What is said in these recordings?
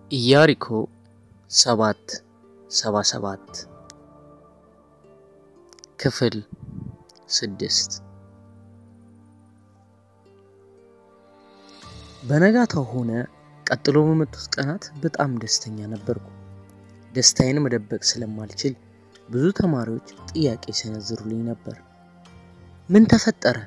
ኢያሪኮ ሰባት ሰባ ሰባት ክፍል ስድስት በነጋታው ሆነ ቀጥሎ በመጡት ቀናት በጣም ደስተኛ ነበርኩ። ደስታዬን መደበቅ ስለማልችል ብዙ ተማሪዎች ጥያቄ ሲሰነዝሩልኝ ነበር። ምን ተፈጠረ?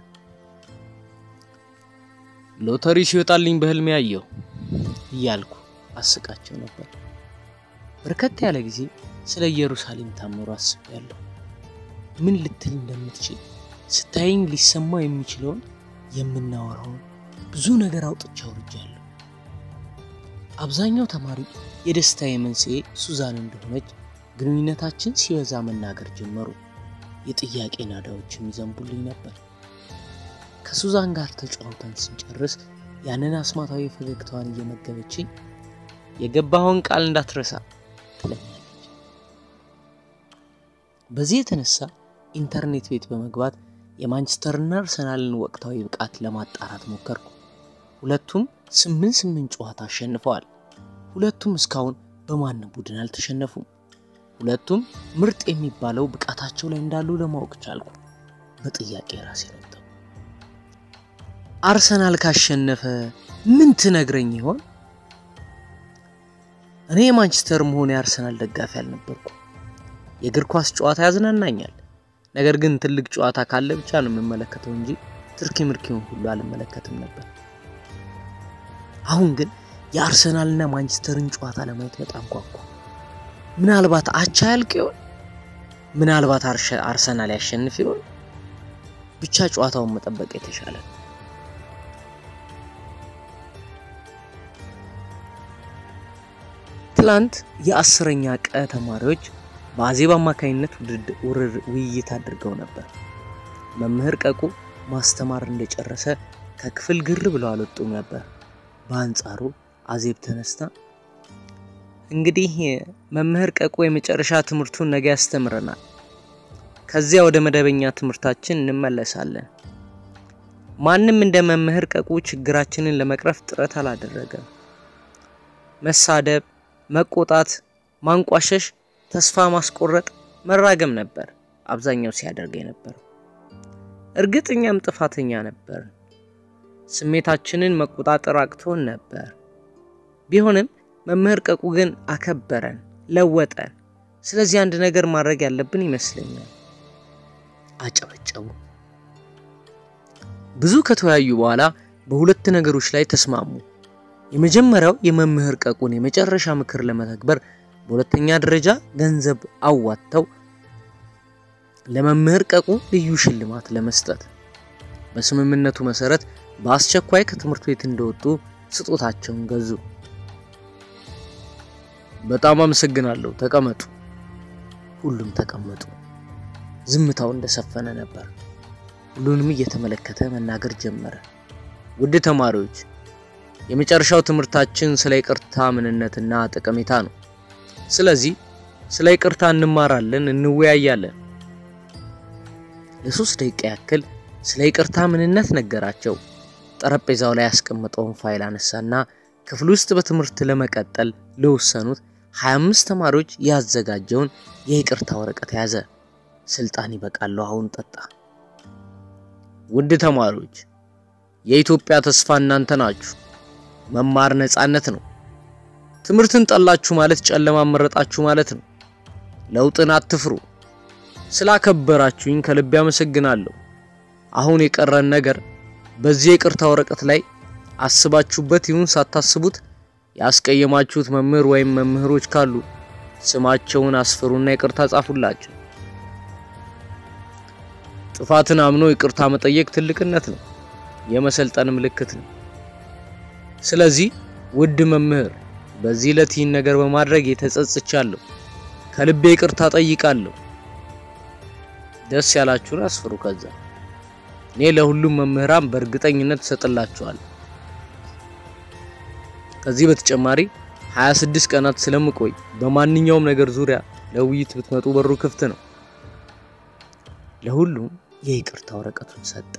ሎተሪ ሲወጣልኝ በህልሜ ያየው እያልኩ አስቃቸው ነበር። በርከት ያለ ጊዜ ስለ ኢየሩሳሌም ታምሮ አስቤያለሁ። ምን ልትል እንደምትችል ስታየኝ ሊሰማው የሚችለውን የምናወራውን ብዙ ነገር አውጥቼ አውርጃለሁ። አብዛኛው ተማሪ የደስታዬ መንስኤ ሱዛን እንደሆነች ግንኙነታችን ሲበዛ መናገር ጀመሩ። የጥያቄ ናዳዎችም ይዘንቡልኝ ነበር። ከሱዛን ጋር ተጫውተን ስንጨርስ ያንን አስማታዊ ፈገግታዋን እየመገበችኝ የገባኸውን ቃል እንዳትረሳ ትለኛለች። በዚህ የተነሳ ኢንተርኔት ቤት በመግባት የማንቸስተርና አርሰናልን ወቅታዊ ብቃት ለማጣራት ሞከርኩ። ሁለቱም ስምንት ስምንት ጨዋታ አሸንፈዋል። ሁለቱም እስካሁን በማንም ቡድን አልተሸነፉም። ሁለቱም ምርጥ የሚባለው ብቃታቸው ላይ እንዳሉ ለማወቅ ቻልኩ። በጥያቄ ራሴ ረጠው። አርሰናል ካሸነፈ ምን ትነግረኝ ይሆን? እኔ የማንቸስተር መሆን የአርሰናል ደጋፊ አልነበርኩ። የእግር ኳስ ጨዋታ ያዝናናኛል። ነገር ግን ትልቅ ጨዋታ ካለ ብቻ ነው የምመለከተው እንጂ ትርኪ ምርኪውን ሁሉ አልመለከትም ነበር። አሁን ግን የአርሰናልና ማንቸስተርን ጨዋታ ለማየት በጣም ጓጓ። ምናልባት አቻ ያልቅ ይሆን? ምናልባት አርሰናል ያሸንፍ ይሆን? ብቻ ጨዋታውን መጠበቅ የተሻለ ነው። ትላንት የአስረኛ ቀ ተማሪዎች በአዜብ አማካኝነት ውይይት አድርገው ነበር። መምህር ቀቁ ማስተማር እንደጨረሰ ከክፍል ግር ብለው አልወጡም ነበር። በአንጻሩ አዜብ ተነስታ እንግዲህ መምህር ቀቁ የመጨረሻ ትምህርቱን ነገ ያስተምረናል። ከዚያ ወደ መደበኛ ትምህርታችን እንመለሳለን። ማንም እንደ መምህር ቀቁ ችግራችንን ለመቅረፍ ጥረት አላደረገም። መሳደብ፣ መቆጣት፣ ማንቋሸሽ፣ ተስፋ ማስቆረጥ፣ መራገም ነበር አብዛኛው ሲያደርግ የነበረው። እርግጥ እኛም ጥፋተኛ ነበር። ስሜታችንን መቆጣጠር አቅቶን ነበር። ቢሆንም መምህር ቀቁ ግን አከበረን፣ ለወጠን። ስለዚህ አንድ ነገር ማድረግ ያለብን ይመስለኛል። አጨበጨቡ። ብዙ ከተወያዩ በኋላ በሁለት ነገሮች ላይ ተስማሙ። የመጀመሪያው የመምህር ቀቁን የመጨረሻ ምክር ለመተግበር በሁለተኛ ደረጃ ገንዘብ አዋጥተው ለመምህር ቀቁ ልዩ ሽልማት ለመስጠት። በስምምነቱ መሰረት በአስቸኳይ ከትምህርት ቤት እንደወጡ ስጦታቸውን ገዙ። በጣም አመሰግናለሁ፣ ተቀመጡ። ሁሉም ተቀመጡ። ዝምታው እንደሰፈነ ነበር። ሁሉንም እየተመለከተ መናገር ጀመረ። ውድ ተማሪዎች፣ የመጨረሻው ትምህርታችን ስለ ይቅርታ ምንነትና ጠቀሜታ ነው። ስለዚህ ስለ ይቅርታ እንማራለን፣ እንወያያለን። ለሶስት ደቂቃ ያክል ስለ ይቅርታ ምንነት ነገራቸው። ጠረጴዛው ላይ ያስቀመጠውን ፋይል አነሳና ክፍል ውስጥ በትምህርት ለመቀጠል ለወሰኑት 25 ተማሪዎች ያዘጋጀውን የይቅርታ ወረቀት ያዘ። ስልጣን ይበቃለሁ፣ አሁን ጠጣ። ውድ ተማሪዎች፣ የኢትዮጵያ ተስፋ እናንተ ናችሁ። መማር ነፃነት ነው። ትምህርትን ጠላችሁ ማለት ጨለማ መረጣችሁ ማለት ነው። ለውጥን አትፍሩ። ስላከበራችሁኝ ከልቤ አመሰግናለሁ። አሁን የቀረን ነገር በዚህ የይቅርታ ወረቀት ላይ አስባችሁበት ይሁን ሳታስቡት ያስቀየማችሁት መምህር ወይም መምህሮች ካሉ ስማቸውን አስፍሩና ይቅርታ ጻፉላቸው። ጥፋትን አምኖ ይቅርታ መጠየቅ ትልቅነት ነው፣ የመሰልጠን ምልክት ነው። ስለዚህ ውድ መምህር በዚህ ዕለት ይህን ነገር በማድረግ የተጸጽቻለሁ። ከልቤ ይቅርታ ጠይቃለሁ። ደስ ያላችሁን አስፍሩ። ከዛ እኔ ለሁሉም መምህራን በእርግጠኝነት እሰጥላችኋለሁ። ከዚህ በተጨማሪ 26 ቀናት ስለምቆይ በማንኛውም ነገር ዙሪያ ለውይይት ብትመጡ በሩ ክፍት ነው። ለሁሉም የይቅርታ ወረቀቱን ሰጠ።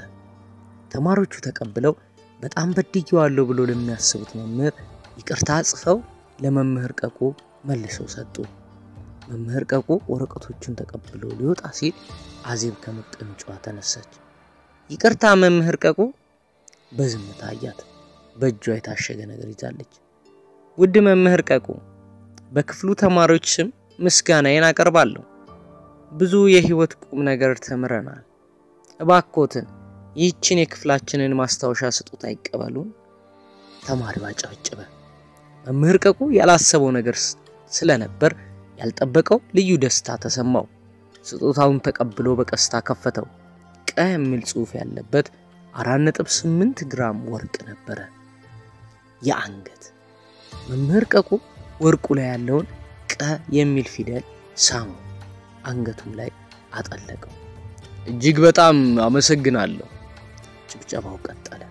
ተማሪዎቹ ተቀብለው በጣም በድዬዋለሁ ብሎ ለሚያስቡት መምህር ይቅርታ ጽፈው ለመምህር ቀቁ መልሰው ሰጡ። መምህር ቀቁ ወረቀቶቹን ተቀብሎ ሊወጣ ሲል አዜብ ከመቀመጫዋ ተነሳች። ይቅርታ መምህር ቀቁ። በዝምታ አያት። በእጇ የታሸገ ነገር ይዛለች። ውድ መምህር ቀቁ፣ በክፍሉ ተማሪዎች ስም ምስጋናዬን አቀርባለሁ። ብዙ የህይወት ቁም ነገር ተምረናል። እባኮትን ይህችን የክፍላችንን ማስታወሻ ስጦታ ይቀበሉን። ተማሪው አጨበጨበ። መምህር ቀቁ ያላሰበው ነገር ስለነበር ያልጠበቀው ልዩ ደስታ ተሰማው። ስጦታውን ተቀብሎ በቀስታ ከፈተው። ቀ የሚል ጽሑፍ ያለበት 4.8 ግራም ወርቅ ነበረ። የአንገት መምህር ቀቁ ወርቁ ላይ ያለውን ቀ የሚል ፊደል ሳሙ፣ አንገቱም ላይ አጠለቀው። እጅግ በጣም አመሰግናለሁ። ጭብጨባው ቀጠለ።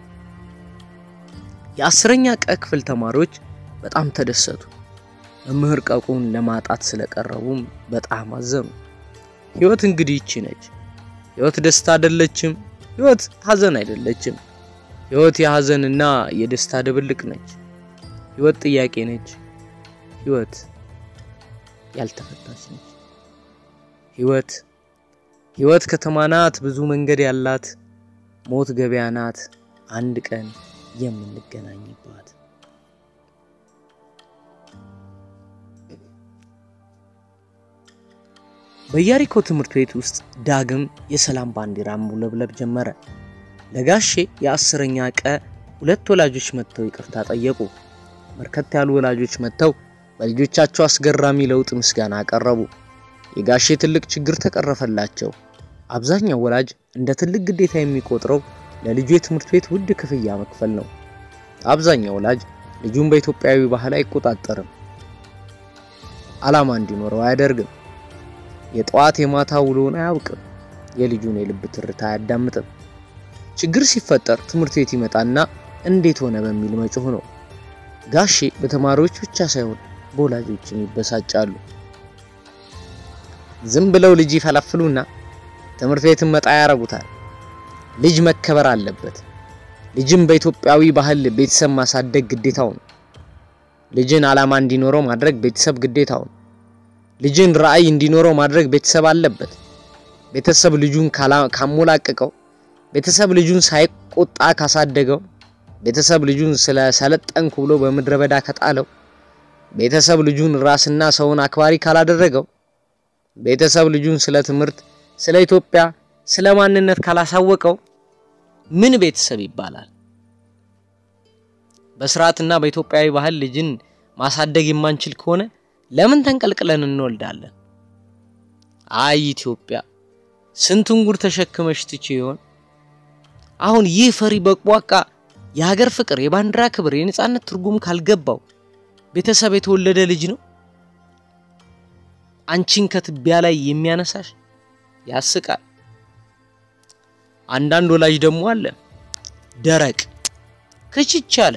የአስረኛ ቀ ክፍል ተማሪዎች በጣም ተደሰቱ። መምህር ቀቁን ለማጣት ስለቀረቡም በጣም አዘኑ። ህይወት እንግዲህ ይቺ ነች። ህይወት ደስታ አይደለችም። ህይወት ሀዘን አይደለችም። ህይወት የሀዘንና የደስታ ድብልቅ ነች። ህይወት ጥያቄ ነች። ህይወት ያልተፈታች ነች። ህይወት ህይወት ከተማ ናት፣ ብዙ መንገድ ያላት። ሞት ገበያ ናት፣ አንድ ቀን የምንገናኝባት። በኢያሪኮ ትምህርት ቤት ውስጥ ዳግም የሰላም ባንዲራ መውለብለብ ጀመረ። ለጋሼ የአስረኛ ቀ ሁለት ወላጆች መጥተው ይቅርታ ጠየቁ። በርከት ያሉ ወላጆች መጥተው በልጆቻቸው አስገራሚ ለውጥ ምስጋና አቀረቡ። የጋሼ ትልቅ ችግር ተቀረፈላቸው። አብዛኛው ወላጅ እንደ ትልቅ ግዴታ የሚቆጥረው ለልጁ የትምህርት ቤት ውድ ክፍያ መክፈል ነው። አብዛኛው ወላጅ ልጁን በኢትዮጵያዊ ባህል አይቆጣጠርም፣ ዓላማ እንዲኖረው አያደርግም። የጠዋት የማታ ውሎን አያውቅም። የልጁን የልብ ትርታ አያዳምጥም። ችግር ሲፈጠር ትምህርት ቤት ይመጣና እንዴት ሆነ በሚል መጮህ ነው። ጋሼ በተማሪዎች ብቻ ሳይሆን በወላጆችም ይበሳጫሉ። ዝም ብለው ልጅ ይፈለፍሉና ትምህርት ቤትን መጣ ያረጉታል። ልጅ መከበር አለበት። ልጅም በኢትዮጵያዊ ባህል ቤተሰብ ማሳደግ ግዴታው ነው። ልጅን ዓላማ እንዲኖረው ማድረግ ቤተሰብ ግዴታው ነው። ልጅን ራዕይ እንዲኖረው ማድረግ ቤተሰብ አለበት። ቤተሰብ ልጁን ካሞላቀቀው፣ ቤተሰብ ልጁን ሳይቆጣ ካሳደገው፣ ቤተሰብ ልጁን ስለ ሰለጠንኩ ብሎ በምድረ በዳ ከጣለው፣ ቤተሰብ ልጁን ራስና ሰውን አክባሪ ካላደረገው፣ ቤተሰብ ልጁን ስለ ትምህርት፣ ስለ ኢትዮጵያ፣ ስለ ማንነት ካላሳወቀው ምን ቤተሰብ ይባላል? በስርዓትና በኢትዮጵያዊ ባህል ልጅን ማሳደግ የማንችል ከሆነ ለምን ተንቀልቅለን እንወልዳለን? አይ ኢትዮጵያ ስንቱን ጉድ ተሸክመሽ ትቼ ይሆን? አሁን ይህ ፈሪ በቅቧቃ የሀገር ፍቅር፣ የባንዲራ ክብር፣ የነጻነት ትርጉም ካልገባው ቤተሰብ የተወለደ ልጅ ነው አንቺን ከትቢያ ላይ የሚያነሳሽ? ያስቃል። አንዳንድ ወላጅ ደግሞ አለ ደረቅ ክችች አለ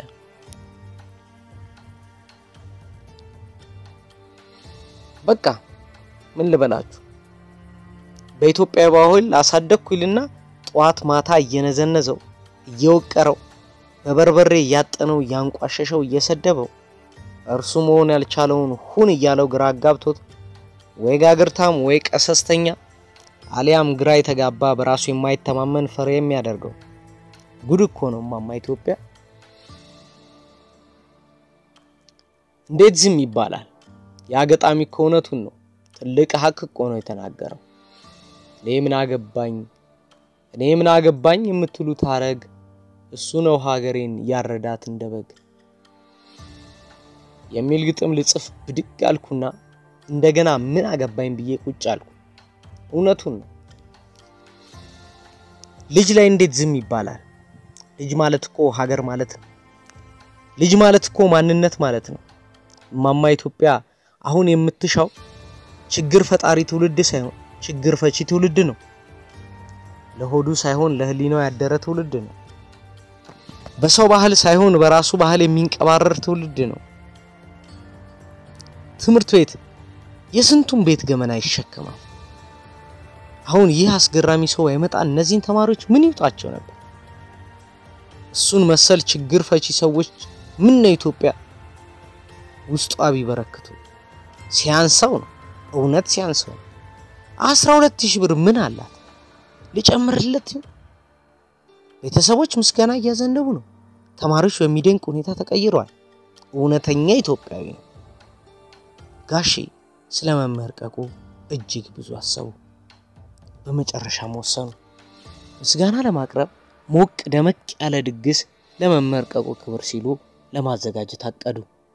በቃ ምን ልበላችሁ፣ በኢትዮጵያ ባህል አሳደግኩ ይልና ጠዋት ማታ እየነዘነዘው እየወቀረው በበርበሬ እያጠነው እያንቋሸሸው እየሰደበው እርሱ መሆን ያልቻለውን ሁን እያለው ግራ አጋብቶት ወይ ጋግርታም ወይ ቀሰስተኛ አሊያም ግራ የተጋባ በራሱ የማይተማመን ፈሪ የሚያደርገው ጉድ እኮ ነው ማማ ኢትዮጵያ። እንዴት ዝም ይባላል? ያ ገጣሚ እኮ እውነቱን ነው። ትልቅ ሀቅ እኮ ነው የተናገረው። እኔ ምን አገባኝ እኔ ምን አገባኝ የምትሉት ሀረግ እሱ ነው ሀገሬን ያረዳት እንደ በግ የሚል ግጥም ልጽፍ ብድግ አልኩና እንደገና ምን አገባኝ ብዬ ቁጭ አልኩ። እውነቱን ነው። ልጅ ላይ እንዴት ዝም ይባላል? ልጅ ማለት እኮ ሀገር ማለት ነው። ልጅ ማለት እኮ ማንነት ማለት ነው። እማማ ኢትዮጵያ አሁን የምትሻው ችግር ፈጣሪ ትውልድ ሳይሆን ችግር ፈቺ ትውልድ ነው። ለሆዱ ሳይሆን ለሕሊናው ያደረ ትውልድ ነው። በሰው ባህል ሳይሆን በራሱ ባህል የሚንቀባረር ትውልድ ነው። ትምህርት ቤት የስንቱን ቤት ገመና ይሸከማል። አሁን ይህ አስገራሚ ሰው አይመጣ እነዚህን ተማሪዎች ምን ይውጣቸው ነበር? እሱን መሰል ችግር ፈቺ ሰዎች ምን ነው ኢትዮጵያ ውስጧ ቢበረክቱ ሲያንሰው ነው። እውነት ሲያንሰው ነው። አስራ ሁለት ሺህ ብር ምን አላት? ልጨምርለት? ቤተሰቦች ምስጋና እያዘንደቡ ነው። ተማሪዎች በሚደንቅ ሁኔታ ተቀይረዋል። እውነተኛ ኢትዮጵያዊ ነው። ጋሼ ስለ መመርቀቁ እጅግ ብዙ አሰቡ። በመጨረሻም ወሰኑ። ምስጋና ለማቅረብ ሞቅ ደመቅ ያለ ድግስ ለመመርቀቁ ክብር ሲሉ ለማዘጋጀት አቀዱ።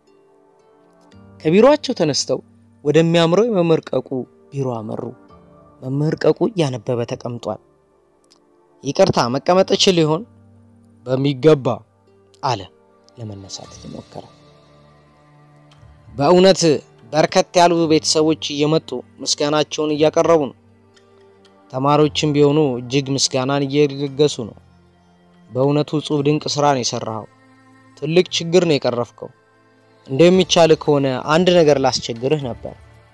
ከቢሮአቸው ተነስተው ወደሚያምረው የመመርቀቁ ቢሮ አመሩ። መመርቀቁ እያነበበ ተቀምጧል። ይቅርታ መቀመጥ እችል ይሆን? በሚገባ አለ ለመነሳት እየሞከረ። በእውነት በርከት ያሉ ቤተሰቦች እየመጡ ምስጋናቸውን እያቀረቡ ነው። ተማሪዎችም ቢሆኑ እጅግ ምስጋናን እየለገሱ ነው። በእውነቱ እጹብ ድንቅ ስራ ነው የሰራኸው። ትልቅ ችግር ነው የቀረፍከው። እንደሚቻል ከሆነ አንድ ነገር ላስቸግርህ ነበር።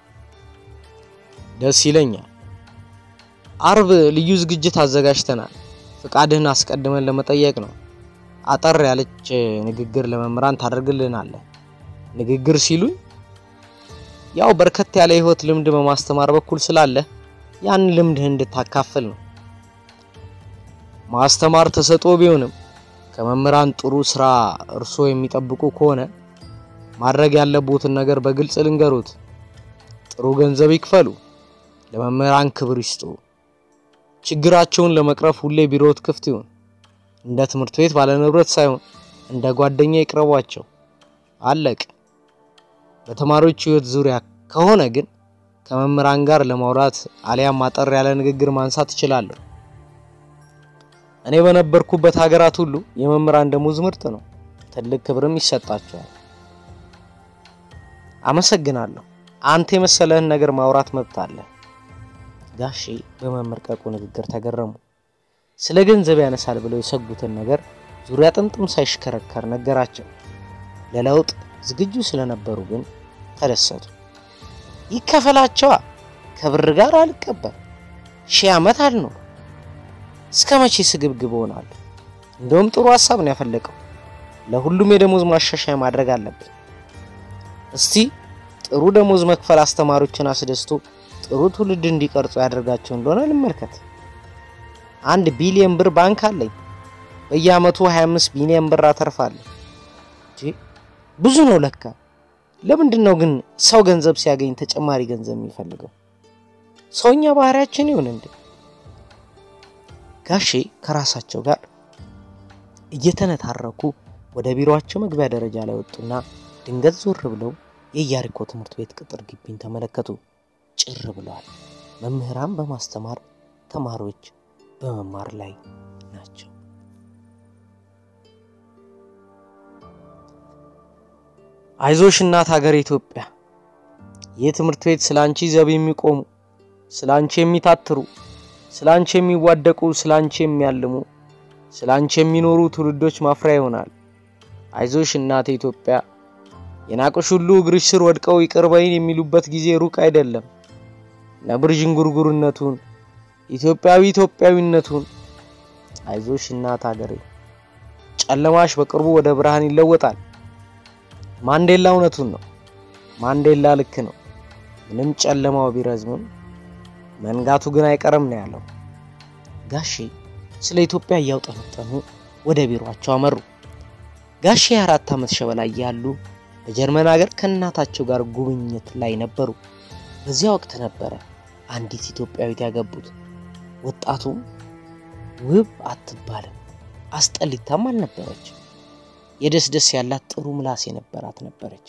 ደስ ይለኛል። አርብ ልዩ ዝግጅት አዘጋጅተናል። ፍቃድህን አስቀድመን ለመጠየቅ ነው። አጠር ያለች ንግግር ለመምህራን ታደርግልናለህ። ንግግር ሲሉኝ ያው በርከት ያለ የህይወት ልምድ በማስተማር በኩል ስላለ ያን ልምድህ እንድታካፍል ነው። ማስተማር ተሰጥኦ ቢሆንም ከመምህራን ጥሩ ስራ እርሶ የሚጠብቁ ከሆነ ማድረግ ያለቦትን ነገር በግልጽ ልንገሩት። ጥሩ ገንዘብ ይክፈሉ፣ ለመምህራን ክብር ይስጡ። ችግራቸውን ለመቅረፍ ሁሌ ቢሮት ክፍት ይሁን። እንደ ትምህርት ቤት ባለንብረት ሳይሆን እንደ ጓደኛ ይቅረቧቸው። አለቅ። በተማሪዎች ህይወት ዙሪያ ከሆነ ግን ከመምህራን ጋር ለማውራት አሊያም አጠር ያለ ንግግር ማንሳት እችላለሁ። እኔ በነበርኩበት ሀገራት ሁሉ የመምህራን ደሞዝ ምርጥ ነው። ትልቅ ክብርም ይሰጣቸዋል። አመሰግናለሁ። አንተ የመሰለህን ነገር ማውራት መብት አለ። ጋሼ በመመርቀቁ ንግግር ተገረሙ። ስለ ገንዘብ ያነሳል ብለው የሰጉትን ነገር ዙሪያ ጥምጥም ሳይሽከረከር ነገራቸው። ለለውጥ ዝግጁ ስለነበሩ ግን ተደሰቱ። ይከፈላቸዋ። ከብር ጋር አልቀበል። ሺህ ዓመት አልኖር። እስከ መቼ ስግብግብ ሆናለሁ? እንደውም ጥሩ ሀሳብ ነው ያፈለቀው። ለሁሉም የደሞዝ ማሻሻያ ማድረግ አለብን። እስቲ ጥሩ ደሞዝ መክፈል አስተማሪዎችን አስደስቶ ጥሩ ትውልድ እንዲቀርጹ ያደርጋቸው እንደሆነ ልመልከት። አንድ ቢሊዮን ብር ባንክ አለኝ። በየአመቱ 25 ቢሊዮን ብር አተርፋለሁ። ብዙ ነው ለካ። ለምንድን ነው ግን ሰው ገንዘብ ሲያገኝ ተጨማሪ ገንዘብ የሚፈልገው? ሰውኛ ባህሪያችን ይሁን እንዴ? ጋሼ ከራሳቸው ጋር እየተነታረኩ ወደ ቢሮአቸው መግቢያ ደረጃ ላይ ወጡና ድንገት ዞር ብለው የኢያሪኮ ትምህርት ቤት ቅጥር ግቢን ተመለከቱ። ጭር ብለዋል። መምህራን በማስተማር ተማሪዎች በመማር ላይ ናቸው። አይዞሽ እናት ሀገር ኢትዮጵያ፣ ይህ ትምህርት ቤት ስለ አንቺ ዘብ የሚቆሙ ስለ አንቺ የሚታትሩ ስለ አንቺ የሚዋደቁ ስለ አንቺ የሚያልሙ ስለ አንቺ የሚኖሩ ትውልዶች ማፍሪያ ይሆናል። አይዞሽ እናቴ ኢትዮጵያ፣ የናቁሽ ሁሉ እግርሽ ስር ወድቀው ይቅር በይን የሚሉበት ጊዜ ሩቅ አይደለም። ነብር ዥንጉርጉርነቱን ኢትዮጵያዊ ኢትዮጵያዊነቱን አይዞሽ እናት ሀገሬ፣ ጨለማሽ በቅርቡ ወደ ብርሃን ይለወጣል። ማንዴላ እውነቱን ነው። ማንዴላ ልክ ነው። ምንም ጨለማው ቢረዝምም መንጋቱ ግን አይቀርም ነው ያለው። ጋሼ ስለ ኢትዮጵያ እያውጠነጠኑ ወደ ቢሮአቸው አመሩ። ጋሼ የአራት ዓመት ሸበላ እያሉ በጀርመን ሀገር ከእናታቸው ጋር ጉብኝት ላይ ነበሩ። በዚያ ወቅት ነበረ አንዲት ኢትዮጵያዊት ያገቡት። ወጣቱም ውብ አትባልም አስጠሊታም አልነበረች። የደስ ደስ ያላት ጥሩ ምላስ የነበራት ነበረች።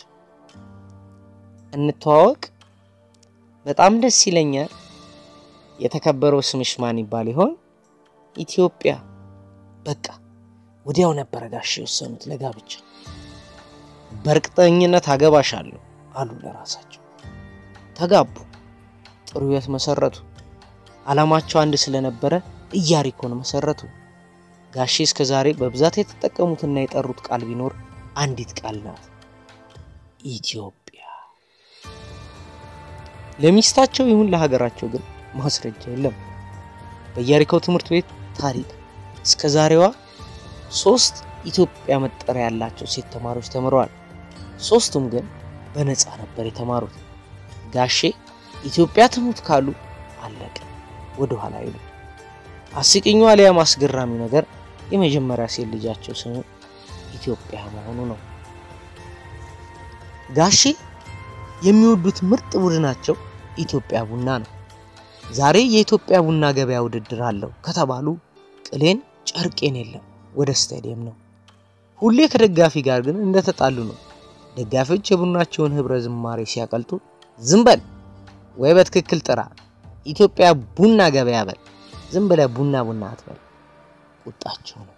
እንተዋወቅ። በጣም ደስ ይለኛል። የተከበረው ስምሽ ማን ይባል ይሆን? ኢትዮጵያ። በቃ ወዲያው ነበረ ጋሽ የወሰኑት ለጋብቻ። በእርግጠኝነት አገባሻለሁ አሉ ለራሳቸው። ተጋቡ። ጥሩ ሕይወት መሰረቱ። ዓላማቸው አንድ ስለነበረ ኢያሪኮን መሰረቱ። ጋሼ እስከ ዛሬ በብዛት የተጠቀሙትና የጠሩት ቃል ቢኖር አንዲት ቃል ናት፣ ኢትዮጵያ። ለሚስታቸው ይሁን ለሀገራቸው ግን ማስረጃ የለም። በኢያሪኮ ትምህርት ቤት ታሪክ እስከ ዛሬዋ ሶስት ኢትዮጵያ መጠሪያ ያላቸው ሴት ተማሪዎች ተምረዋል። ሶስቱም ግን በነፃ ነበር የተማሩት። ጋሼ ኢትዮጵያ ትሙት ካሉ አለቀ፣ ወደ ኋላ አይሉ። አስቂኙ አሊያም አስገራሚው ነገር የመጀመሪያ ሴት ልጃቸው ስሙ ኢትዮጵያ መሆኑ ነው። ጋሼ የሚወዱት ምርጥ ቡድናቸው ኢትዮጵያ ቡና ነው። ዛሬ የኢትዮጵያ ቡና ገበያ ውድድር አለው ከተባሉ ቅሌን ጨርቄን የለም ወደ ስታዲየም ነው። ሁሌ ከደጋፊ ጋር ግን እንደተጣሉ ነው። ደጋፊዎች የቡናቸውን ህብረ ዝማሬ ሲያቀልጡ ዝም በል ወይ በትክክል ጥራ፣ ኢትዮጵያ ቡና ገበያ በል፣ ዝም ብለህ ቡና ቡና አትበል ቁጣቸው ነው።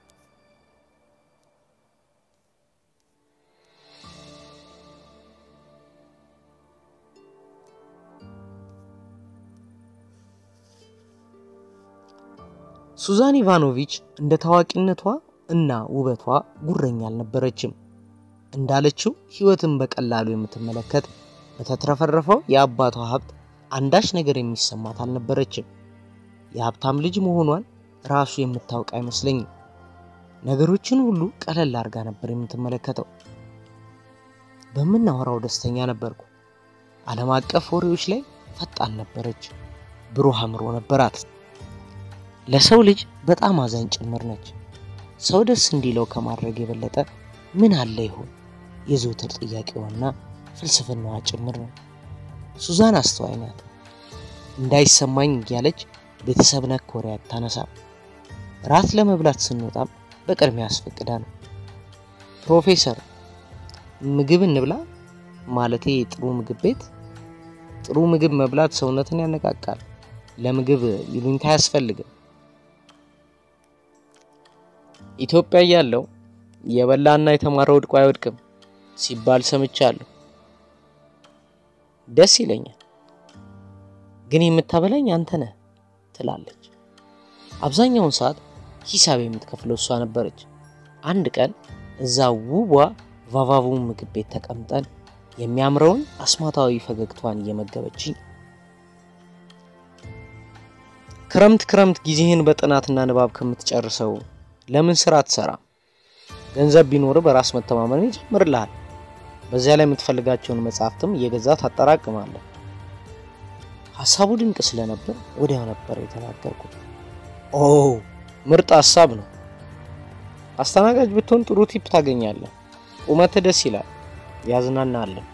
ሱዛን ኢቫኖቪች እንደ ታዋቂነቷ እና ውበቷ ጉረኛ አልነበረችም። እንዳለችው ህይወትን በቀላሉ የምትመለከት በተትረፈረፈው የአባቷ ሀብት አንዳች ነገር የሚሰማት አልነበረችም። የሀብታም ልጅ መሆኗን ራሱ የምታውቅ አይመስለኝም። ነገሮችን ሁሉ ቀለል አድርጋ ነበር የምትመለከተው። በምናወራው ደስተኛ ነበርኩ። ዓለም አቀፍ ወሬዎች ላይ ፈጣን ነበረች። ብሩህ አእምሮ ነበራት። ለሰው ልጅ በጣም አዛኝ ጭምር ነች። ሰው ደስ እንዲለው ከማድረግ የበለጠ ምን አለ ይሆን የዘውትር ጥያቄዋና ፍልስፍናዋ ጭምር ነው። ሱዛን አስተዋይ ናት። እንዳይሰማኝ እያለች ቤተሰብ ነክ ወሬ አታነሳም። ራት ለመብላት ስንወጣም በቅድሚያ አስፈቅዳ ነው። ፕሮፌሰር ምግብ እንብላ ማለቴ ጥሩ ምግብ ቤት። ጥሩ ምግብ መብላት ሰውነትን ያነቃቃል። ለምግብ ይሉኝታ አያስፈልግም። ኢትዮጵያ እያለሁ የበላና የተማረ ወድቆ አይወድቅም ሲባል ሰምቻለሁ። ደስ ይለኛል። ግን የምታበላኝ አንተ ነህ ትላለች። አብዛኛውን ሰዓት ሂሳብ የምትከፍለው እሷ ነበረች። አንድ ቀን እዛ ውቧ ቫቫቡ ምግብ ቤት ተቀምጠን የሚያምረውን አስማታዊ ፈገግቷን እየመገበችኝ ክረምት ክረምት ጊዜህን በጥናትና ንባብ ከምትጨርሰው ለምን ስራ አትሰራም? ገንዘብ ቢኖር በራስ መተማመን ይጨምርልሃል። በዚያ ላይ የምትፈልጋቸውን መጽሐፍትም እየገዛ ታጠራቅማለህ። ሀሳቡ ድንቅ ስለነበር ወዲያው ነበር የተናገርኩት። ኦ ምርጥ ሀሳብ ነው። አስተናጋጅ ብትሆን ጥሩ ቲፕ ታገኛለህ። ቁመትህ ደስ ይላል፣ ያዝናናለን።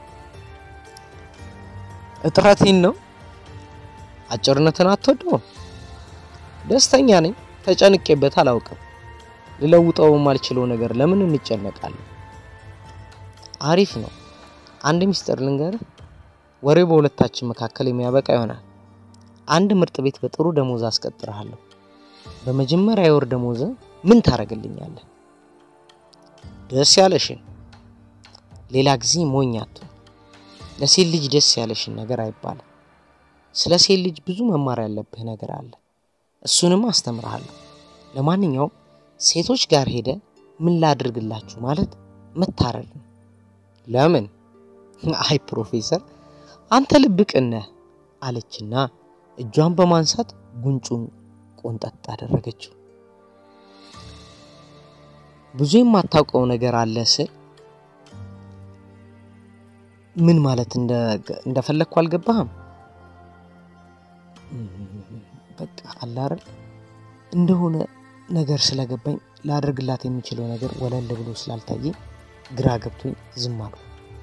እጥረቴን ነው። አጭርነትን አትወደውም? ደስተኛ ነኝ። ተጨንቄበት አላውቅም። ልለውጠው የማልችለው ነገር ለምን እንጨነቃለን? አሪፍ ነው። አንድ ሚስጥር ልንገርህ። ወሬው በሁለታችን መካከል የሚያበቃ ይሆናል። አንድ ምርጥ ቤት በጥሩ ደሞዝ አስቀጥርሃለሁ። በመጀመሪያ የወር ደሞዝ ምን ታደርግልኛለህ? ደስ ያለሽን። ሌላ ጊዜ ሞኝ አትሁን። ለሴት ልጅ ደስ ያለሽን ነገር አይባልም። ስለ ሴት ልጅ ብዙ መማር ያለብህ ነገር አለ። እሱንም አስተምርሃለሁ። ለማንኛውም ሴቶች ጋር ሄደ ምን ላድርግላችሁ ማለት መታረድ ነው። ለምን? አይ ፕሮፌሰር አንተ ልብ ቅን ነህ አለችና እጇን በማንሳት ጉንጩን ቆንጠጥ አደረገችው። ብዙ የማታውቀው ነገር አለ ስል ምን ማለት እንደፈለግኩ አልገባህም? በቃ አለ አይደል እንደሆነ ነገር ስለገባኝ ላደርግላት የሚችለው ነገር ወለል ብሎ ስላልታየኝ ግራ ገብቶኝ ዝም አልኩ።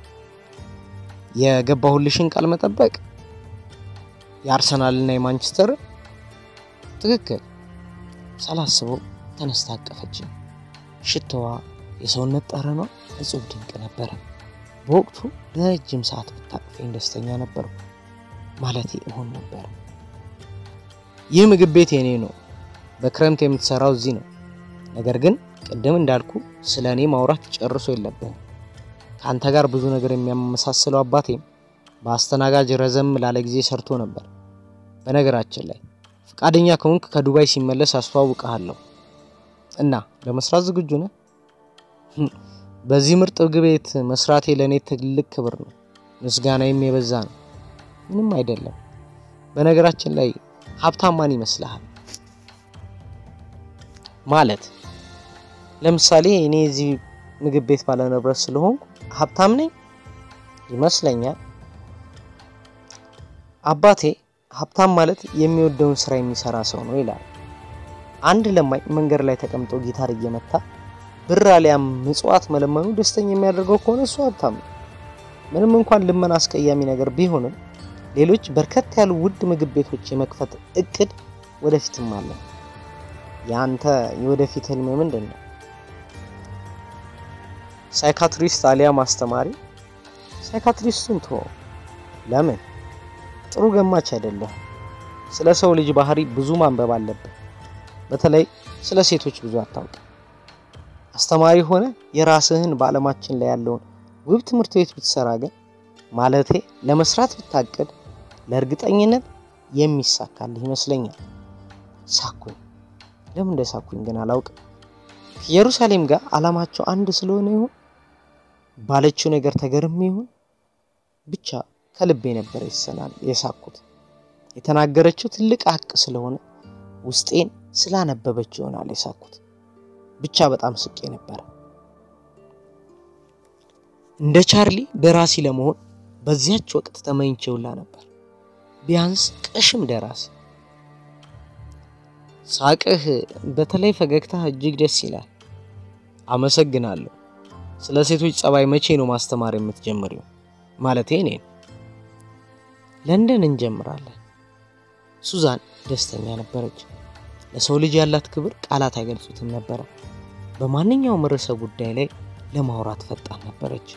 የገባሁልሽን ቃል መጠበቅ የአርሰናልና የማንቸስተር ትክክል። ሳላስበው ተነስታ አቀፈችኝ። ሽታዋ፣ የሰውነት ጠረኗ እጹብ ድንቅ ነበረ። በወቅቱ ለረጅም ሰዓት ብታቅፈኝ ደስተኛ ነበርኩ። ማለቴ እሆን ነበር። ይህ ምግብ ቤት የኔ ነው። በክረምት የምትሰራው እዚህ ነው። ነገር ግን ቅድም እንዳልኩ ስለ እኔ ማውራት ጨርሶ የለብህም። ከአንተ ጋር ብዙ ነገር የሚያመሳስለው አባቴም በአስተናጋጅ ረዘም ላለ ጊዜ ሰርቶ ነበር። በነገራችን ላይ ፈቃደኛ ከሆንክ ከዱባይ ሲመለስ አስተዋውቀሃለሁ እና ለመስራት ዝግጁ ነህ? በዚህ ምርጥ ምግብ ቤት መስራቴ ለእኔ ትልቅ ክብር ነው። ምስጋናዬም የበዛ ነው። ምንም አይደለም። በነገራችን ላይ ሀብታም ማን ይመስልሃል? ማለት ለምሳሌ እኔ እዚህ ምግብ ቤት ባለንብረት ስለሆንኩ ሀብታም ነኝ? ይመስለኛል። አባቴ ሀብታም ማለት የሚወደውን ስራ የሚሰራ ሰው ነው ይላል። አንድ ለማኝ መንገድ ላይ ተቀምጦ ጊታር እየመታ ብር አሊያም ምጽዋት መለመኑ ደስተኛ የሚያደርገው ከሆነ እሱ ሀብታም ነው። ምንም እንኳን ልመና አስቀያሚ ነገር ቢሆንም ሌሎች በርከት ያሉ ውድ ምግብ ቤቶች የመክፈት እቅድ ወደፊትም አለ። የአንተ የወደፊት ህልም ምንድን ነው? ሳይካትሪስት አሊያም አስተማሪ? ሳይካትሪስቱን ቶ ለምን? ጥሩ ገማች አይደለም። ስለ ሰው ልጅ ባህሪ ብዙ ማንበብ አለብን። በተለይ ስለ ሴቶች ብዙ አታውቅም። አስተማሪ ሆነ የራስህን በዓለማችን ላይ ያለውን ውብ ትምህርት ቤት ብትሰራ ግን ማለቴ ለመስራት ብታቅድ ለእርግጠኝነት የሚሳካልህ ይመስለኛል። ሳኩኝ። ለምን እንደ ሳኩኝ ግን አላውቅም። ከኢየሩሳሌም ጋር ዓላማቸው አንድ ስለሆነ ይሁን ባለችው ነገር ተገርሜ ይሁን ብቻ ከልቤ ነበር ይሰናል የሳኩት። የተናገረችው ትልቅ ሀቅ ስለሆነ ውስጤን ስላነበበች ይሆናል የሳኩት። ብቻ በጣም ስቄ ነበረ። እንደ ቻርሊ ደራሲ ለመሆን በዚያች ወቅት ተመኝቼውላ ነበር። ቢያንስ ቀሽም ደራሲ። ሳቅህ፣ በተለይ ፈገግታ እጅግ ደስ ይላል። አመሰግናለሁ። ስለ ሴቶች ጸባይ መቼ ነው ማስተማር የምትጀምሪው? ማለቴ እኔን። ለንደን እንጀምራለን። ሱዛን ደስተኛ ነበረች። ለሰው ልጅ ያላት ክብር ቃላት አይገልጹትም ነበረ። በማንኛውም ርዕሰ ጉዳይ ላይ ለማውራት ፈጣን ነበረች።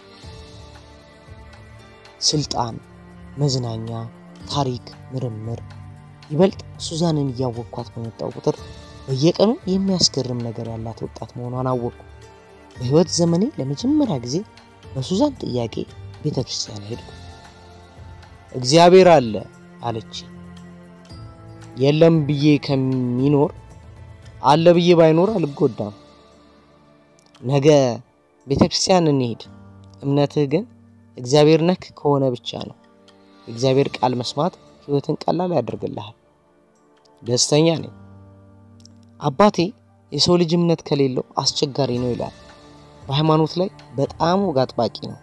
ስልጣን፣ መዝናኛ፣ ታሪክ፣ ምርምር። ይበልጥ ሱዛንን እያወቅኳት በመጣው ቁጥር በየቀኑ የሚያስገርም ነገር ያላት ወጣት መሆኗን አወቅኩ። በሕይወት ዘመኔ ለመጀመሪያ ጊዜ በሱዛን ጥያቄ ቤተ ክርስቲያን ሄድኩ። እግዚአብሔር አለ አለች። የለም ብዬ ከሚኖር አለ ብዬ ባይኖር አልጎዳም። ነገ ቤተ ክርስቲያን እንሄድ። እምነትህ ግን እግዚአብሔር ነክ ከሆነ ብቻ ነው። የእግዚአብሔር ቃል መስማት ሕይወትን ቀላል ያደርግልሃል። ደስተኛ ነኝ። አባቴ የሰው ልጅ እምነት ከሌለው አስቸጋሪ ነው ይላል። በሃይማኖት ላይ በጣም ወግ አጥባቂ ነው።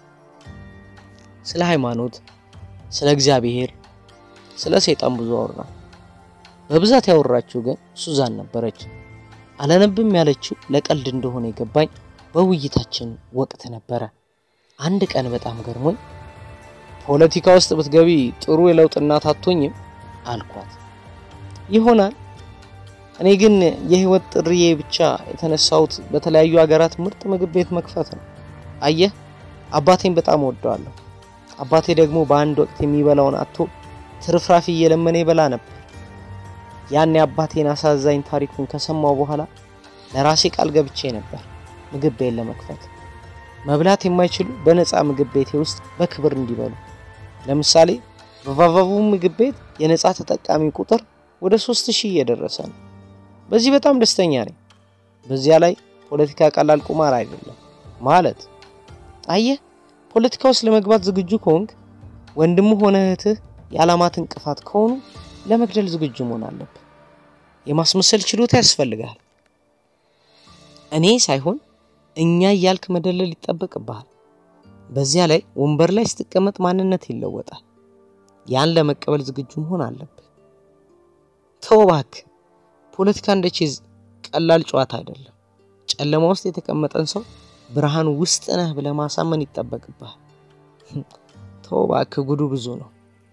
ስለ ሃይማኖት፣ ስለ እግዚአብሔር፣ ስለ ሰይጣን ብዙ አወራ። በብዛት ያወራችው ግን ሱዛን ነበረች። አላነብም ያለችው ለቀልድ እንደሆነ የገባኝ በውይይታችን ወቅት ነበረ። አንድ ቀን በጣም ገርሞኝ ፖለቲካ ውስጥ ብትገቢ ጥሩ የለውጥ እናት አትሆኝም አልኳት። ይሆናል። እኔ ግን የህይወት ጥሪዬ ብቻ የተነሳሁት በተለያዩ ሀገራት ምርጥ ምግብ ቤት መክፈት ነው። አየህ፣ አባቴን በጣም እወደዋለሁ። አባቴ ደግሞ በአንድ ወቅት የሚበላውን አጥቶ ትርፍራፊ እየለመነ ይበላ ነበር። ያን የአባቴን አሳዛኝ ታሪኩን ከሰማው በኋላ ለራሴ ቃል ገብቼ ነበር ምግብ ቤት ለመክፈት። መብላት የማይችሉ በነፃ ምግብ ቤቴ ውስጥ በክብር እንዲበሉ። ለምሳሌ በቫቫቡ ምግብ ቤት የነፃ ተጠቃሚ ቁጥር ወደ ሶስት ሺህ እየደረሰ ነው። በዚህ በጣም ደስተኛ ነኝ። በዚያ ላይ ፖለቲካ ቀላል ቁማር አይደለም ማለት አየህ፣ ፖለቲካ ውስጥ ለመግባት ዝግጁ ከሆንክ ወንድሙ ሆነ እህትህ የዓላማት እንቅፋት ከሆኑ ለመግደል ዝግጁ መሆን አለብህ። የማስመሰል ችሎታ ያስፈልጋል። እኔ ሳይሆን እኛ እያልክ መደለል ይጠበቅብሃል። በዚያ ላይ ወንበር ላይ ስትቀመጥ ማንነት ይለወጣል። ያን ለመቀበል ዝግጁ መሆን አለብህ። ተው እባክህ፣ ፖለቲካ እንደ ቼዝ ቀላል ጨዋታ አይደለም። ጨለማ ውስጥ የተቀመጠን ሰው ብርሃን ውስጥ ነህ ብለህ ማሳመን ይጠበቅብሃል። ተው እባክህ፣ ጉዱ ብዙ ነው።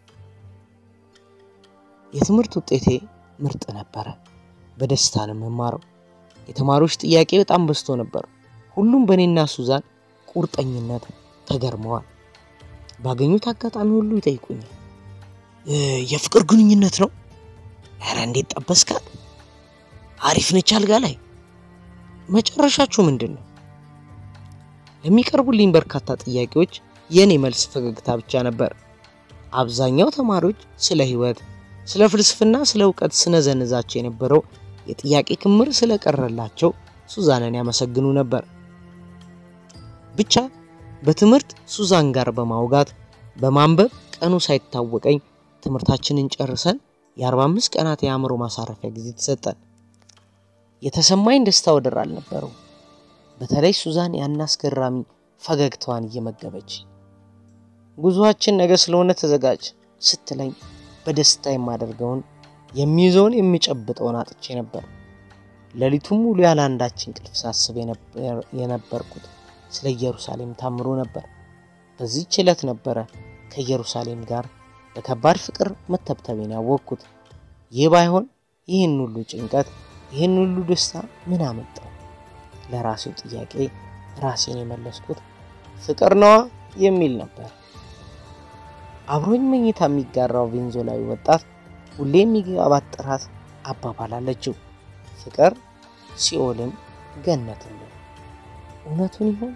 የትምህርት ውጤቴ ምርጥ ነበረ። በደስታ ነው የምማረው። የተማሪዎች ጥያቄ በጣም በዝቶ ነበር። ሁሉም በእኔና ሱዛን ቁርጠኝነት ተገርመዋል። ባገኙት አጋጣሚ ሁሉ ይጠይቁኛል። የፍቅር ግንኙነት ነው? ኧረ እንዴት ጠበስካት? አሪፍ ነች አልጋ ላይ። መጨረሻችሁ ምንድን ነው? ለሚቀርቡልኝ በርካታ ጥያቄዎች የእኔ መልስ ፈገግታ ብቻ ነበር። አብዛኛው ተማሪዎች ስለ ሕይወት፣ ስለ ፍልስፍና፣ ስለ እውቀት ስነዘንዛቸው የነበረው የጥያቄ ክምር ስለቀረላቸው ሱዛንን ያመሰግኑ ነበር። ብቻ በትምህርት ሱዛን ጋር በማውጋት በማንበብ ቀኑ ሳይታወቀኝ ትምህርታችንን ጨርሰን የ45 ቀናት የአእምሮ ማሳረፊያ ጊዜ ተሰጠን። የተሰማኝ ደስታ ወደር አልነበረው። በተለይ ሱዛን ያን አስገራሚ ፈገግታዋን እየመገበች ጉዞአችን ነገ ስለሆነ ተዘጋጅ ስትለኝ በደስታ የማደርገውን የሚይዘውን የሚጨብጠውን አጥቼ ነበር። ሌሊቱን ሙሉ ያለ አንዳች እንቅልፍ ሳስብ የነበርኩት ስለ ኢየሩሳሌም ታምሮ ነበር። በዚህች ዕለት ነበረ ከኢየሩሳሌም ጋር በከባድ ፍቅር መተብተቤን ያወቅኩት። ይህ ባይሆን ይህን ሁሉ ጭንቀት፣ ይህን ሁሉ ደስታ ምን አመጣው? ለራሴው ጥያቄ ራሴን የመለስኩት ፍቅር ነዋ የሚል ነበር። አብሮኝ መኝታ የሚጋራው ቬንዞላዊ ወጣት ሁሌ የሚገባት ጥራት አባባል አለችው። ፍቅር ሲኦልም ገነትም ነው። እውነቱን ይሆን?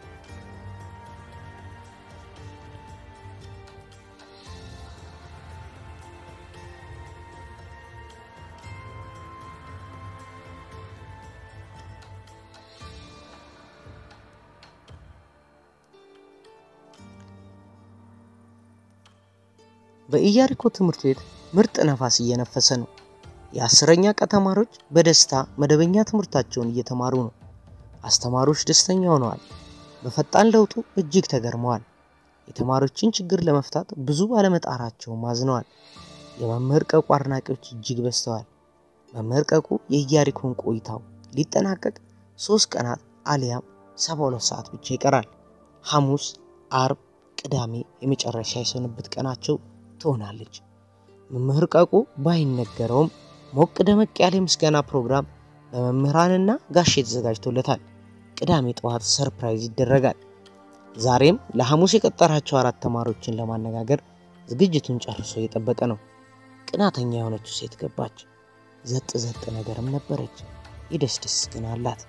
በኢያሪኮ ትምህርት ቤት ምርጥ ነፋስ እየነፈሰ ነው። የአስረኛ ቀ ተማሪዎች በደስታ መደበኛ ትምህርታቸውን እየተማሩ ነው። አስተማሪዎች ደስተኛ ሆነዋል። በፈጣን ለውጡ እጅግ ተገርመዋል። የተማሪዎችን ችግር ለመፍታት ብዙ ባለመጣራቸውም አዝነዋል። የመምህር ቀቁ አድናቂዎች እጅግ በዝተዋል። መምህር ቀቁ የኢያሪኮን ቆይታው ሊጠናቀቅ ሶስት ቀናት አሊያም ሰባ ሁለት ሰዓት ብቻ ይቀራል። ሐሙስ፣ አርብ፣ ቅዳሜ የመጨረሻ የሰንበት ቀናቸው ትሆናለች። መምህር ቀቁ ባይነገረውም ሞቅ ደመቅ ያለ የምስጋና ፕሮግራም በመምህራንና ጋሼ ተዘጋጅቶለታል። ቅዳሜ ጠዋት ሰርፕራይዝ ይደረጋል። ዛሬም ለሐሙስ የቀጠራቸው አራት ተማሪዎችን ለማነጋገር ዝግጅቱን ጨርሶ እየጠበቀ ነው። ቅናተኛ የሆነችው ሴት ገባች። ዘጥ ዘጥ ነገርም ነበረች። የደስደስ ግን አላት።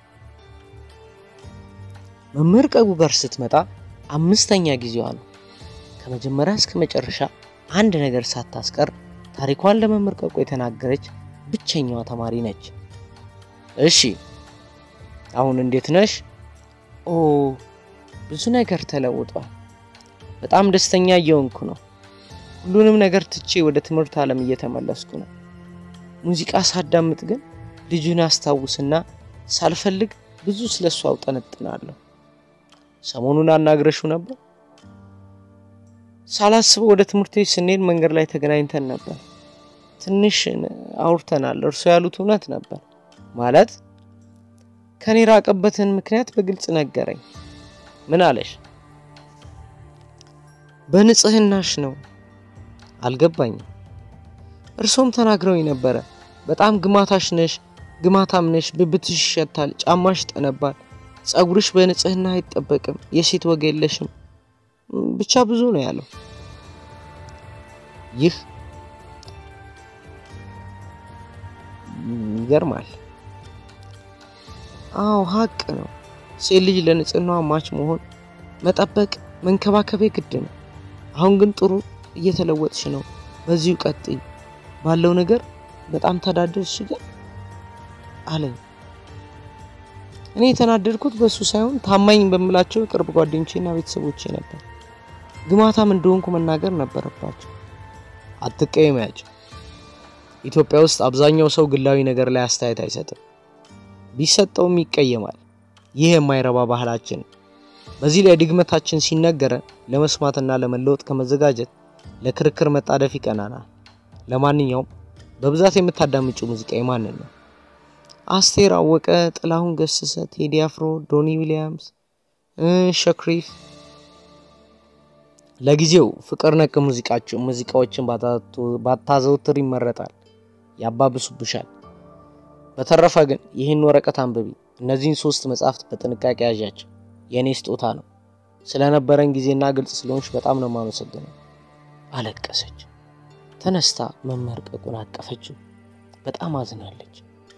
መምህር ቀጉ ጋር ስትመጣ አምስተኛ ጊዜዋ ነው። ከመጀመሪያ እስከ መጨረሻ አንድ ነገር ሳታስቀር ታሪኳን ለመምህር ቀቁ የተናገረች ብቸኛዋ ተማሪ ነች። እሺ አሁን እንዴት ነሽ? ኦ ብዙ ነገር ተለውጧል። በጣም ደስተኛ እየሆንኩ ነው። ሁሉንም ነገር ትቼ ወደ ትምህርት ዓለም እየተመለስኩ ነው። ሙዚቃ ሳዳምጥ ግን ልጁን አስታውስና ሳልፈልግ ብዙ ስለሱ አውጠነጥናለሁ። ሰሞኑን አናግረሽው ነበር? ሳላስበው ወደ ትምህርት ቤት ስንሄድ መንገድ ላይ ተገናኝተን ነበር። ትንሽ አውርተናል። እርሶ ያሉት እውነት ነበር ማለት ከኔ ራቀበትን ምክንያት በግልጽ ነገረኝ። ምን አለሽ? በንጽህናሽ ነው። አልገባኝም። እርሶም ተናግረውኝ ነበረ። በጣም ግማታሽ ነሽ፣ ግማታም ነሽ፣ ብብትሽ ይሸታል፣ ጫማሽ ጠነባል፣ ጸጉርሽ በንጽህና አይጠበቅም፣ የሴት ወግ የለሽም፣ ብቻ ብዙ ነው ያለው። ይህ ይገርማል። አዎ ሀቅ ነው። ሴት ልጅ ለንጽህናዋ ማች መሆን፣ መጠበቅ፣ መንከባከብ ግድ ነው። አሁን ግን ጥሩ እየተለወጥሽ ነው። በዚሁ ቀጥይ። ባለው ነገር በጣም ተዳደርሽ ግን አለኝ። እኔ የተናደድኩት በሱ ሳይሆን ታማኝ በምላቸው የቅርብ ጓደኞቼና ቤተሰቦቼ ነበር። ግማታም እንደሆንኩ መናገር ነበረባቸው። አትቀየሚያቸው። ኢትዮጵያ ውስጥ አብዛኛው ሰው ግላዊ ነገር ላይ አስተያየት አይሰጥም። ቢሰጠውም ይቀየማል። ይህ የማይረባ ባህላችን። በዚህ ላይ ድግመታችን ሲነገረን ለመስማትና ለመለወጥ ከመዘጋጀት ለክርክር መጣደፍ ይቀናናል። ለማንኛውም በብዛት የምታዳምጪው ሙዚቃ የማንን ነው? አስቴር አወቀ፣ ጥላሁን ገሰሰ፣ ቴዲ አፍሮ፣ ዶኒ ዊሊያምስ፣ ሸክሪፍ። ለጊዜው ፍቅር ነክ ሙዚቃዎችን ባታዘውትር ይመረጣል፣ ያባብሱብሻል። በተረፈ ግን ይህን ወረቀት አንብቢ። እነዚህን ሶስት መጽሐፍት በጥንቃቄ ያዣቸው። የእኔ ስጦታ ነው። ስለነበረን ጊዜና ግልጽ ስለሆንሽ በጣም ነው የማመሰግነው። አለቀሰች። ተነስታ መምህር ቀቁን አቀፈችው። በጣም አዝናለች።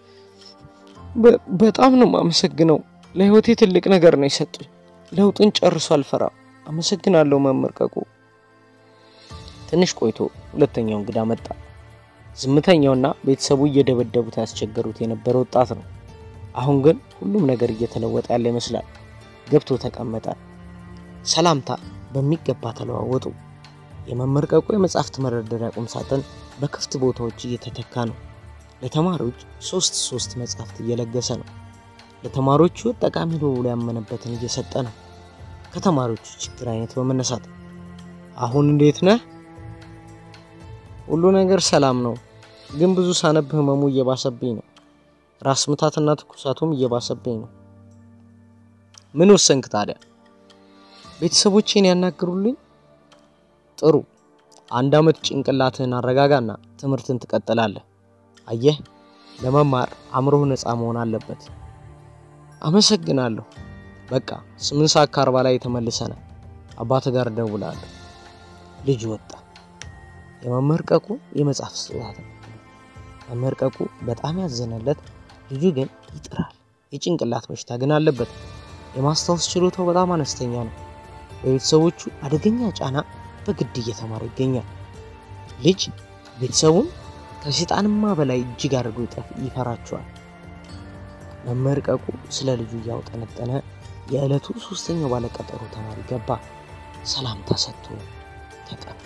በጣም ነው የማመሰግነው። ለህይወቴ ትልቅ ነገር ነው የሰጡኝ። ለውጥን ጨርሶ አልፈራም። አመሰግናለሁ መምህር ቀቁ። ትንሽ ቆይቶ ሁለተኛው እንግዳ መጣ። ዝምተኛውና ቤተሰቡ እየደበደቡት ያስቸገሩት የነበረ ወጣት ነው። አሁን ግን ሁሉም ነገር እየተለወጠ ያለ ይመስላል። ገብቶ ተቀመጠ። ሰላምታ በሚገባ ተለዋወጡ። የመምህር ቀቁ የመጽሐፍት መደርደሪያ ቁም ሳጥን በክፍት ቦታዎች እየተተካ ነው። ለተማሪዎች ሶስት ሶስት መጽሐፍት እየለገሰ ነው። ለተማሪዎቹ ጠቃሚ ነው ብሎ ያመነበትን እየሰጠ ነው። ከተማሪዎቹ ችግር አይነት በመነሳት አሁን እንዴት ነህ? ሁሉ ነገር ሰላም ነው፣ ግን ብዙ ሳነብ ህመሙ እየባሰብኝ ነው። ራስ ምታትና ትኩሳቱም እየባሰብኝ ነው። ምን ወሰንክ ታዲያ? ቤተሰቦቼን ያናግሩልኝ። ጥሩ፣ አንድ አመት ጭንቅላትህን አረጋጋና ትምህርትን ትቀጥላለህ። አየህ፣ ለመማር አእምሮህ ነፃ መሆን አለበት። አመሰግናለሁ። በቃ ስምንት ሰዓት ከአርባ ላይ ተመልሰናል። አባት ጋር እደውላለሁ። ልጅ ወጣ። የመምህር ቀቁ የመጽሐፍ ስጦታ ነው። መምህር ቀቁ በጣም ያዘነለት፣ ልጁ ግን ይጥራል። የጭንቅላት በሽታ ግን አለበት። የማስታወስ ችሎታው በጣም አነስተኛ ነው። በቤተሰቦቹ አደገኛ ጫና በግድ እየተማረ ይገኛል። ልጅ ቤተሰቡን ከሴጣንማ በላይ እጅግ አድርጎ ይፈራቸዋል። መምህር ቀቁ ስለ ልጁ እያውጠነጠነ የዕለቱ ሶስተኛው ባለቀጠሮ ተማሪ ገባ። ሰላምታ ሰጥቶ ተቀመጠ።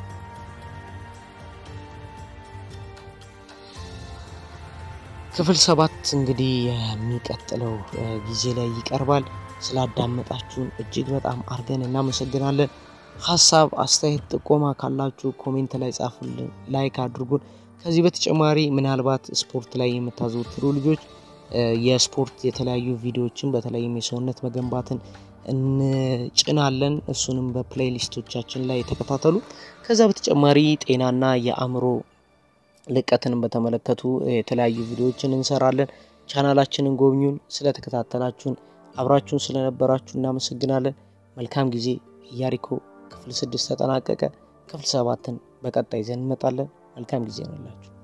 ክፍል ሰባት እንግዲህ የሚቀጥለው ጊዜ ላይ ይቀርባል። ስላዳመጣችሁን እጅግ በጣም አድርገን እናመሰግናለን። ሀሳብ፣ አስተያየት፣ ጥቆማ ካላችሁ ኮሜንት ላይ ጻፉልን፣ ላይክ አድርጉን። ከዚህ በተጨማሪ ምናልባት ስፖርት ላይ የምታዘወትሩ ልጆች የስፖርት የተለያዩ ቪዲዮዎችን በተለይም የሰውነት መገንባትን እንጭናለን። እሱንም በፕሌይሊስቶቻችን ላይ ተከታተሉ። ከዛ በተጨማሪ ጤናና የአእምሮ ልቀትንም በተመለከቱ የተለያዩ ቪዲዮዎችን እንሰራለን። ቻናላችንን ጎብኙን። ስለተከታተላችሁን አብራችሁን ስለነበራችሁ እናመሰግናለን። መልካም ጊዜ። ኢያሪኮ ክፍል ስድስት ተጠናቀቀ። ክፍል ሰባትን በቀጣይ ይዘን እንመጣለን። መልካም ጊዜ ነላችሁ።